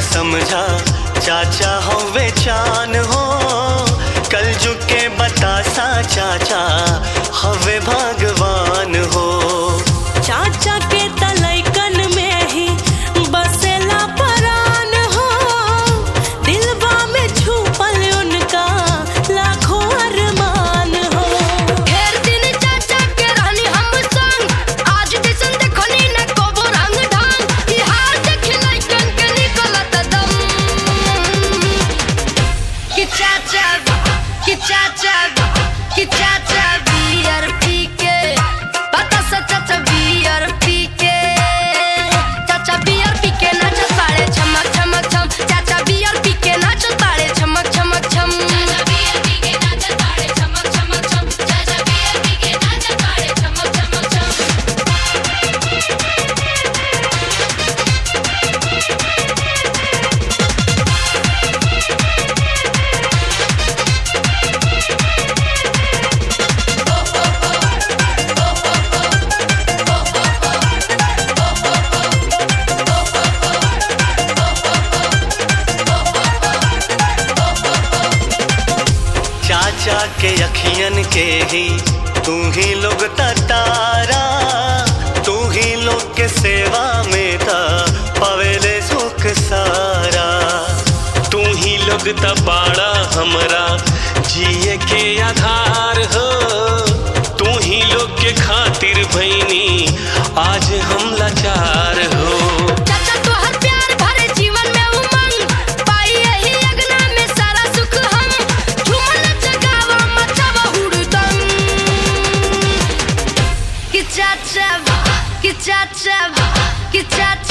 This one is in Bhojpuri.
समझा चाचा हवे चान हो कल के बतासा चाचा हवे भगवान हो चाचा के तलैकन में ही बसेला परान हो दिलवा में छुपल उनका लाखों अरमान हो ढेर दिन चाचा के रानी हम संग आज दिसन देखनी न कोबो रंग ढंग ई हार देख लइकन के निकलत दम कि चाचा कि चाचा कि चाचा बियर पी के पता सा चाचा बियर पी के चाचा बियर पी के नाचत बाड़े छमक छमक छम चाचा बियर पी के नाचत बाड़े छमक छमक छम चाचा बियर पी के नाचत बाड़े छमक छमक छम चाचा बियर पी के नाचत बाड़े छमक छमक छम चाचा के अखियन के ही तू ही लोग तारा तू ही लोग के सेवा में था पवेले सुख सारा तू ही लोग तबाड़ा हमरा जिए के आधार हो तू ही लोग के खातिर भैनी आज हम लाचार हो चाचा तोहर प्यार भरे जीवन में उमंग पाई यही अगना में सारा सुख हम झूमन जगावा मचावा हुड़दंग कि चाचा कि चाचा कि चाचा